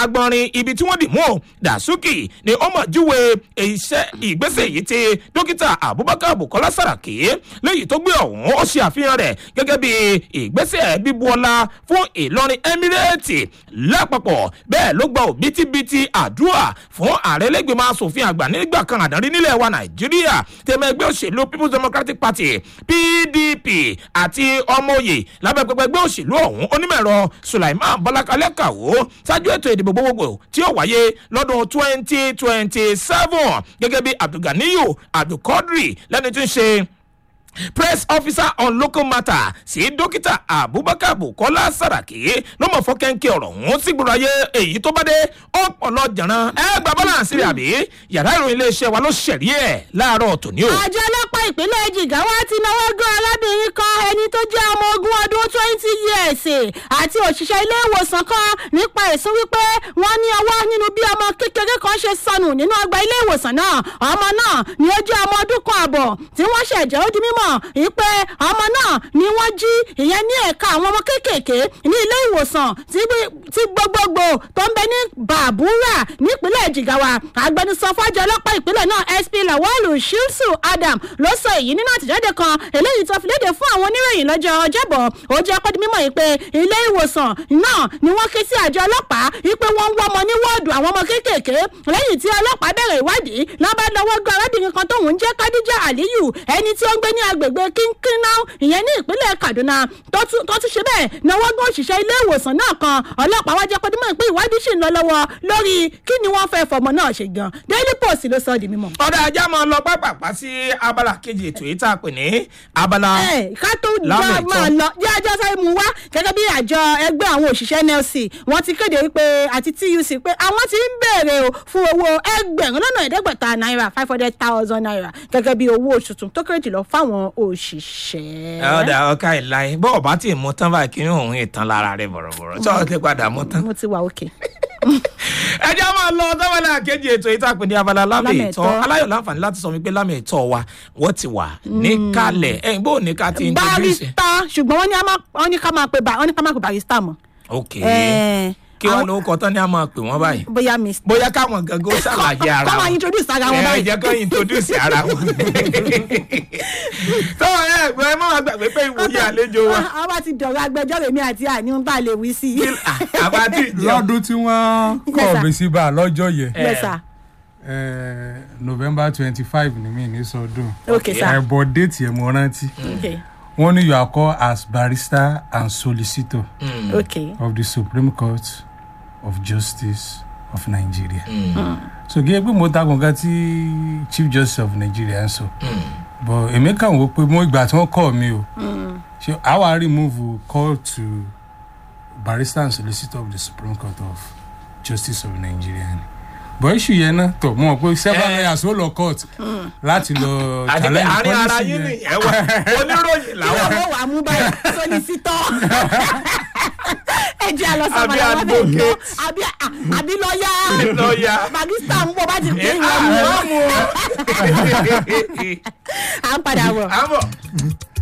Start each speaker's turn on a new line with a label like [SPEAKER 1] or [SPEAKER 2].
[SPEAKER 1] agbọnrin ibi tí wọ́n dì mú o dasuki ni ó mọ̀ júwe iṣẹ́ ìgbésẹ̀ yìí ti dókítà abubakar bukola saraki léyìí tó gbé ọ̀hún ó ṣe àfihàn rẹ̀ gẹ́gẹ́ bí ìgbésẹ̀ bíbu ọlá fún ìlọrin emirate lápapọ̀ bẹ́ẹ̀ ló gba òbítíbitì àdúrà fún ààrẹ lẹ́gbẹ̀mọ asòfin àgbà nígbà kan àdárí nílẹ̀ wa nàìjíríà tẹ̀mẹ̀ ẹgbẹ́ òṣèlú people's democratic party pdp àti ọmọoyè lábẹ́ pẹpẹ ẹgbẹ́ òṣèlú ọ̀hún onímọ̀ẹ̀rọ sulaiman bọ́lákalẹ́ kàwó ṣáájú ètò ìdìbò gbogbogbò tí ó wáyé lọ́dún twenty twenty seven gẹ́gẹ́ bí abdulganiyu abdulkadri lẹ́ni tí ń ṣe press officer on local matter sí dókítà abubakar bukola saraki ló mọ̀ fọ́kẹ́ńkẹ́ ọ̀rọ̀ ọ̀hún sí gbọ́dọ̀ ayé èyí tó bá dé ọpọlọ jẹ̀ràn ẹ gba balance rẹ̀ àbí yàrá ìròyìn iléeṣẹ́ wa ló ṣẹ̀rí ẹ̀ láàárọ̀ tòní o.
[SPEAKER 2] àjọ ọlọ́pàá ìpínlẹ̀ jigawa ti náwó gan arábìnrin kan ẹni tó jẹ́ ọmọ ogún ọdún twenty years àti òṣìṣẹ́ ilé ìwòsàn kan nípa ẹ̀sùn wípé wọ́n ní ọwọ́ nínú bí ọmọ kékeré kan ṣe sọnù nínú ọgbà ilé ìwòsàn náà ọmọ náà ni ó jẹ́ ọmọ ọdún kan àbọ̀ tí wọ́n ṣẹ̀jẹ̀ ó di mímọ̀ wípé ọmọ náà ni wọ́n jí ìyẹn ní ẹ̀ka àwọn ọmọ kéékèèké ní ilé ìwòsàn tí gbogbogbò tó ń bẹ ní bàbúrà nípínlẹ̀ jigawa agbẹnusọ fọ́jọ́ ọlọ́pàá ìpínlẹ̀ náà sp lawalu shilsu adam ló sọ èyí nínú àtẹ̀jáde kan eléyìí tó fi léde fún àwọn oníròyìn lọ́jọ́ ọjọ́bọ̀ ó jẹ́ kó di mímọ̀ yìí pé ilé ìwòsàn náà ni wọ́n ké sí àjọ ọlọ́pàá wípé wọ́n ń wọ́ ọmọ ní wọ́ọ̀dù àwọn ọmọ kéékèèké lẹ́yìn tí ọlọ́pàá bẹ̀rẹ̀ ìwádìí lọ́ba lọ́wọ́ gbọ́ arábìnrin kan tóun ń jẹ́ kadija aliyu ẹni tí ó ń gbé ní agbègbè kínkínnáù ìyẹn ní ìpínlẹ̀ kaduna tó tún ṣe bẹ́ẹ̀ náwó gbọ́ òṣìṣẹ́ ilé ìwòsàn náà kan ọlọ́pàá wá jẹ́ kó di mímọ̀ pé ìwádìí ṣì ń lọ lọ́wọ́ lórí kí ni wọ́n fẹ́ fọmọ náà ṣe gan daily post ló sọ ọ́ di mímọ̀.
[SPEAKER 1] ọ̀dà ajá máa lọ pápápá sí abala kejì ètò yìí tá a pè ní abala
[SPEAKER 2] ẹ ká tó já máa lọ jẹ́ ajá sáré mu wá gẹ́gẹ́ bí àjọ ẹgbẹ́ àwọn òṣìṣẹ́ nlc wọ́n ti kéde wípé àti tuc pé àwọn ti ń béèrè o fún owó ẹgbẹ̀rún lọ́nà ẹ̀ẹ́dẹ́gbẹ̀ta náírà five hundred thousand naira gẹ́gẹ́ bí owó oṣù tuntun tó kéré jùlọ fáwọn òṣìṣẹ́.
[SPEAKER 1] ọ̀dà ọ̀ka ìlàyé bọ́ọ̀ bá ti mú tán báyìí kí ni òun ìtàn lára rẹ̀ bọ̀rọ̀bọ̀rọ̀ tí wọ́n ti padà mú tán.
[SPEAKER 2] mo ti wà òkè.
[SPEAKER 1] ẹ jẹ́ máa lọ sábàlá kejì ètò yìí tá a pè ní abala lámì ìtọ́ aláyọ̀ láǹfààní láti sọ wípé lámì ìtọ́ wa wọ́n ti wà níkàlẹ̀ ẹ̀yìn bó ní ká ti introduce.
[SPEAKER 2] barista ṣùgbọ́n wọ́n ní ká máa pe wọ́n ní ká máa pe barista mọ́.
[SPEAKER 1] ok kí wọn ló kọ tán ni a máa pè wọn báyìí.
[SPEAKER 2] bóyá miss.
[SPEAKER 1] bóyá káwọn gangan ó ṣàlàyé ara wọn.
[SPEAKER 2] kọ́ máa introduce ara wọn báyìí.
[SPEAKER 1] ẹ jẹ́ kó introduce ara wọn. tọ́wọ́ ẹ ẹ̀gbọ́n ẹ má wàá gbàgbé pé ìwòye àlejò wa.
[SPEAKER 2] a bá ti dọ̀rọ̀ agbẹjọ́rò mi àti àní ń bá lè wí sí i.
[SPEAKER 1] àbá tí ì jẹun.
[SPEAKER 3] lọ́dún tí wọ́n kọ̀ mí sí bá a lọ́jọ́ yẹn
[SPEAKER 2] yes sir.
[SPEAKER 3] eh, november twenty five ni mí ní sọdún
[SPEAKER 2] okay sir.
[SPEAKER 3] ẹ̀bọ̀ déètì ẹ̀ mo rántí
[SPEAKER 2] okay
[SPEAKER 3] wọ́n ní you are called as barrister and solicitor
[SPEAKER 2] okay.
[SPEAKER 3] of the supreme court of justice of nigeria. so gẹ́gẹ́ bí mo ta kankan tí chief justice of nigeria ń sọ but èmi kàn wò pé mo ìgbà tí wọ́n kọ́ mi o ṣe àwa remove call to barrister and solicitor of the supreme court of justice of nigeria ni but issue yẹn náà tọ̀ mọ̀ pé several
[SPEAKER 1] Eh.
[SPEAKER 3] lawyers ó lọ court láti lọ
[SPEAKER 1] àti pé àárín ara
[SPEAKER 3] policy
[SPEAKER 1] yín
[SPEAKER 3] yẹn.
[SPEAKER 1] nìyẹn wà oníròyìn
[SPEAKER 2] kí
[SPEAKER 1] làwọn.
[SPEAKER 2] ló wà mú báyìí sọlísítọ́ ẹ jẹ́ àlọ́
[SPEAKER 1] Àbí
[SPEAKER 2] sábàlá wọn bẹ̀ lọ
[SPEAKER 1] advocate.
[SPEAKER 2] àbí àbí lọ́ọ́yà
[SPEAKER 1] lọ́ọ̀yà.
[SPEAKER 2] barista ń bọ̀ bá ti pè é
[SPEAKER 1] ẹ
[SPEAKER 2] wọ́n mú
[SPEAKER 1] àwọn mú o.
[SPEAKER 2] à ń padà bọ̀.
[SPEAKER 1] àmọ̀.